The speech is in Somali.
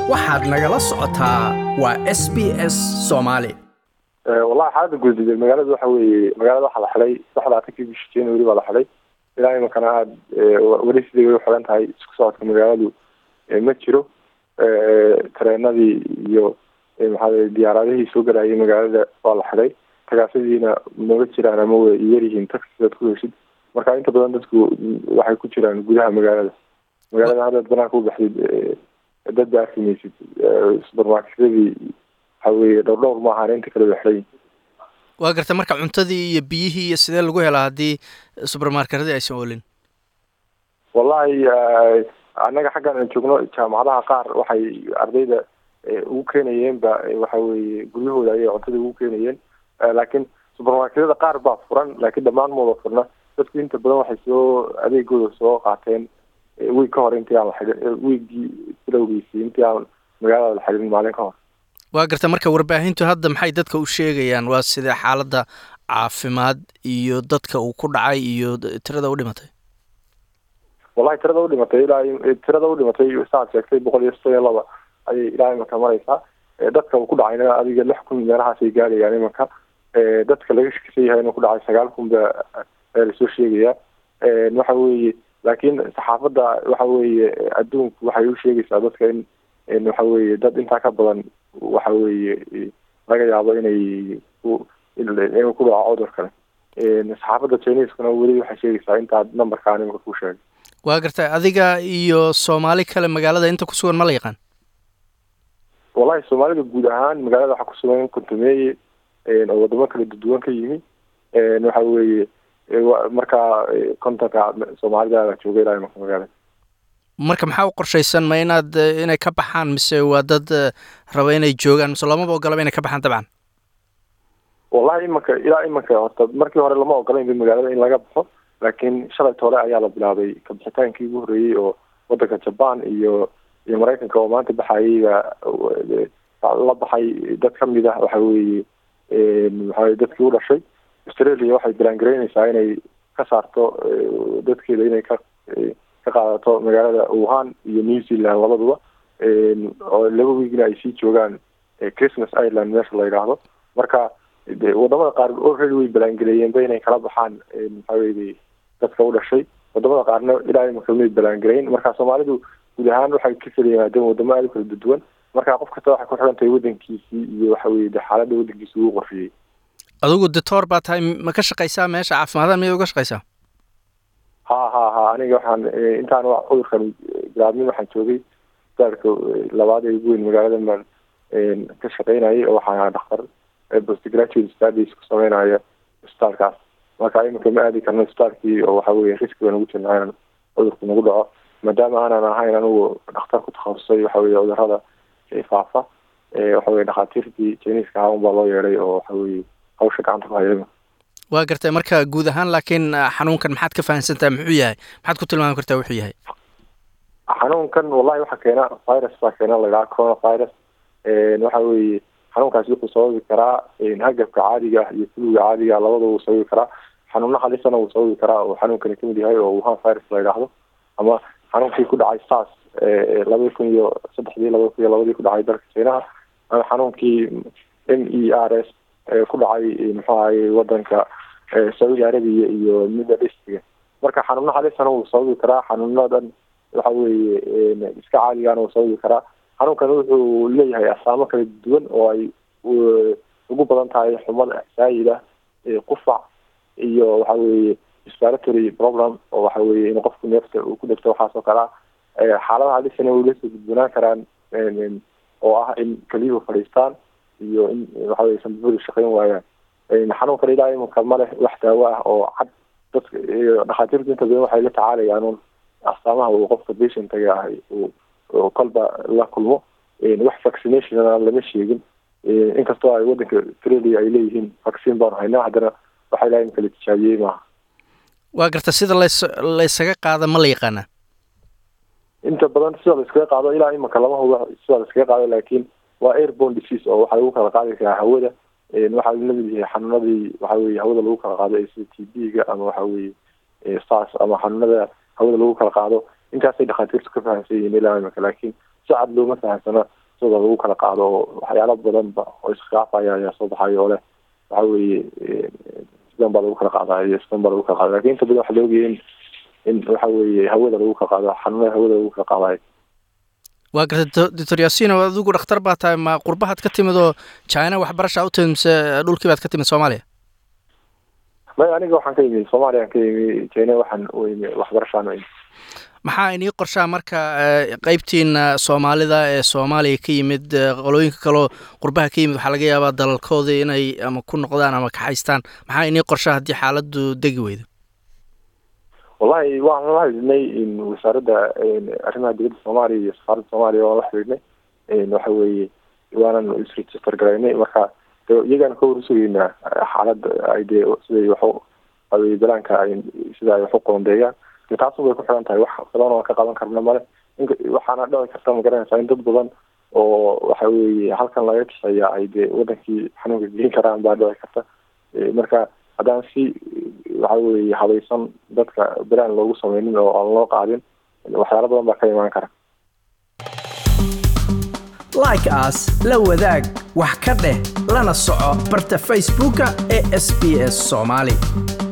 waxaad nagala socotaa waa s b s soomaali wallahi xaalada guudide magaalada waxa weeye magaalada waxaa la xidhay saxdaatankii bishii january baa la xidhay ilaa imankana aada weli sidii way uxiran tahay isku socodka magaaladu ma jiro tareenadii iyo maxaa diyaaradihii soo galayay magaalada waa la xidhay tagaasadiina maba jiraan ama way yaryihiin taxisaad ku heshid marka inta badan dadku waxay ku jiraan gudaha magaalada magaalada haddaad banaanka u baxdid dad ba arki maysid supermarketyadii waxa weye dhowr dhowr ma ahaan inta kale way xidhan waa garta marka cuntadii iyo biyihii iyo sidee lagu helaa haddii subermarketyadii aysan olin wallahi annaga xaggan aan joogno jaamacadaha qaar waxay ardayda ugu keenayeenba waxa weye guryahooda ayay cuntada ugu keenayeen laakiin subermarketyada qaar baa furan laakiin dhammaan mooda furna dadku inta badan waxay soo adeegooda soo qaateen wiig ka hor intii aan la xidhin wiiggii bilowgiisii intii aan magaalada la xidhin maalin ka hor waa garta marka warbaahintu hadda maxay dadka u sheegayaan waa sidee xaaladda caafimaad iyo dadka uu ku dhacay iyo tirada u dhimatay wallahi tirada u dhimatay ilaa tirada u dhimatay saad sheegtay boqol iyo soddon iyo laba ayay ilaa imanka mareysaa dadka uu ku dhacayna adiga lix kun meelahaasay gaarayaan imanka dadka laga shakisan yahay inuu ku dhacay sagaal kun ba lasoo sheegayaa waxa weeye laakiin saxaafadda waxa weeye adduunku waxay u sheegaysaa dadka in waxa weeye dad intaa ka badan waxa weeye laga yaabo inay inuu ku dhaco cudur kale saxaafadda chineskuna weli waxay sheegaysaa intaa numberkaan imika ku sheegay waa garta adiga iyo soomaali kale magaalada inta ku sugan ma la yaqaan wallahi soomaalida guud ahaan magaalada waxaa ku sugan kontumeeye oo wadamo kala duwan ka yimi waxa weeye markaa kontonka soomaalida jooga ilaa imanka magaalada marka maxaa u qorshaysan ma inaad inay ka baxaan mise waa dad raba inay joogaan mise lamaba ogolaba inay ka baxaan dabcan wallahi imanka ilaa imanka horta markii hore lama ogolayn ba magaalada in laga baxo laakiin shalayta hore ayaa la bilaabay kabixitaankii ugu horreeyey oo wadanka jaban iyo iyo maraykanka oo maanta baxayeyba la baxay dad kamid ah waxa weeye maxaa dadkii u dhashay australia waxay bilaangaraynaysaa inay ka saarto dadkeeda inay ka ka qaadato magaalada wuhan iyo new zealand labaduba oo laba wiigna ay sii joogaan christmas ireland meesha la yidhaahdo marka wadamada qaar already way balaangeleeyeenba inay kala baxaan maxaa weye dadka u dhashay wadamada qaarna ilaa imaka may balaangelayn marka soomaalidu guud ahaan waxay ka kala yimaadeen wadamo aada u kala duwan marka qof kasta waxay ku xiran tahay wadankiisii iyo waxa weye de xaaladda wadankiisi uu qorshiyey adigu dictor baa tahay ma ka shaqaysaa meesha caafimaadada miyay uga shaqaysaa ha ha ha aniga waxaan intaan cudurkan bilaabmin waxaan joogay isbitaalka labaad ee ugu weyn magaalada baan ka shaqeynayay oo waxaan ahaa dhaktar postgraduate studies ku sameynaya isbitaalkaas marka iminka ma aadi karno isbitaalkii oo waxa weye riski baan ugu jirnaa inaan cudurku nagu dhaco maadaama aanan ahayn anigu dhakhtar ku takhasusay waxa weye cudurada faafa waxa weye dhakhaatiirtii jiniiska ahaa un baa loo yeeday oo waxa weye hawsha gacanta ku hayay waa gartay marka guud ahaan laakiin xanuunkan maxaad ka fahamsantaha muxuu yahay maxaad ku tilmaami kartaa wuxuu yahay xanuunkan wallahi waxaa keena virus baa keena ladhaha coronavirus waxa weeye xanuunkaasi wuxuu sababi karaa hagabka caadiga ah iyo fuluga caadiga labada wuu sababi karaa xanuuna halisana wuu sababi karaa oo xanuunkani kamid yahay oo wuhan virus la yidhaahdo ama xanuunkii ku dhacay sars labadi kun iyo saddexdii laba kun iyo labadii ku dhacay dalka chinaha ama xanuunkii m e r s ku dhacay muxuu ahaye wadanka saudi arabia iyo middle eastga marka xanuuna halisana wuu sababi karaa xanuunadan waxa weeye iska caadigana wuu sababi karaa xanuunkan wuxuu leeyahay asaamo kala duwan oo ay ugu badan tahay xumada saayida qufac iyo waxa weeye respiratory problem oo waxa weye in qofku neefta uu ku dhegto waxaas oo kale ah xaaladaha halisana way lasoo gudbunaan karaan oo ah in keliyuhu fadhiistaan iyo in waxa weye sanbabadu shaqeyn waayaan xanuunkan ilaa imanka ma leh wax daawo ah oo cad dadka dhakhaatiirtu inta badan waxay la tacaalayaan un astaamaha uu qofka patientaga ah uu kolba la kulmo wax vaccinationna lama sheegin inkastoo ay wadanka australia ay leeyihiin vaccine baanu haynaa haddana waxa ilaa imika la tijaabiyey maaha waa garta sida lays laysaga qaada ma la yaqaanaa inta badan sida layskaga qaado ilaa imanka lama hubo sida layskaga qaado laakiin waa airborne disease oo waxaa lagu kala qaadi karaa hawada waxaa lamid yahay xanuunadii waxa weye hawada lagu kala qaado ee sida t b-ga ama waxa weye sars ama xanuunada hawada lagu kala qaado intaasay dhakhaatiirtu ka fahamsan yihiin ilaa imika laakiin si cad looma fahamsano sida lagu kala qaado oo waxyaalo badanba oo iskhilaafaya ayaa soo baxayo oo leh waxa weeye sidan baa lagu kala qaadaya iyo sidan baa lagu kala qaadaya lakin inta badan waxa la ogaya in in waxa weeye hawada lagu kala qaado xanuunada hawada lagu kala qaadayo waa gartay doctor yaasino adigu dhakhtar baa tahay ma qurbahaad ka timid oo china waxbarasha u timid mise dhulkii baad ka timid soomaaliya may aniga waxaan ka yimi soomaaliyaan ka yimi china waxaan u imi waxbarashaan u imi maxaa inii qorshaa marka qeybtiina soomaalida ee soomaaliya ka yimid qolooyinka kaleo qurbaha ka yimid waxaa laga yaabaa dalalkooda inay ama ku noqdaan ama kaxaystaan maxaa inii qorshaa haddii xaaladdu degi weydo wallahi waan la xidhiidhnay wasaaradda arrimaha dibadda soomaaliya iyo safaaradda soomaaliya waan la xidhiidhnay waxa weeye waanan isregister garaynay marka iyagaan ka warsugeynaa xaaladda ay dee siday waxu awey balaanka ay sida ay waxu qoondeeyaan de taasun bay ku xiran tahay wax badan oo ka qaban karna male waxaana dhici karta magaranaysaa in dad badan oo waxa weeye halkan laga kixeeya ay dee wadankii xanuunka gelin karaan baa dhici karta marka haddaan si waxa weeye habaysan dadka balaan loogu sameynin oo aan loo qaadin waxyaalo badan baa ka imaan kara like as la wadaag wax ka dheh lana soco barta facebooka ee sb s soomaali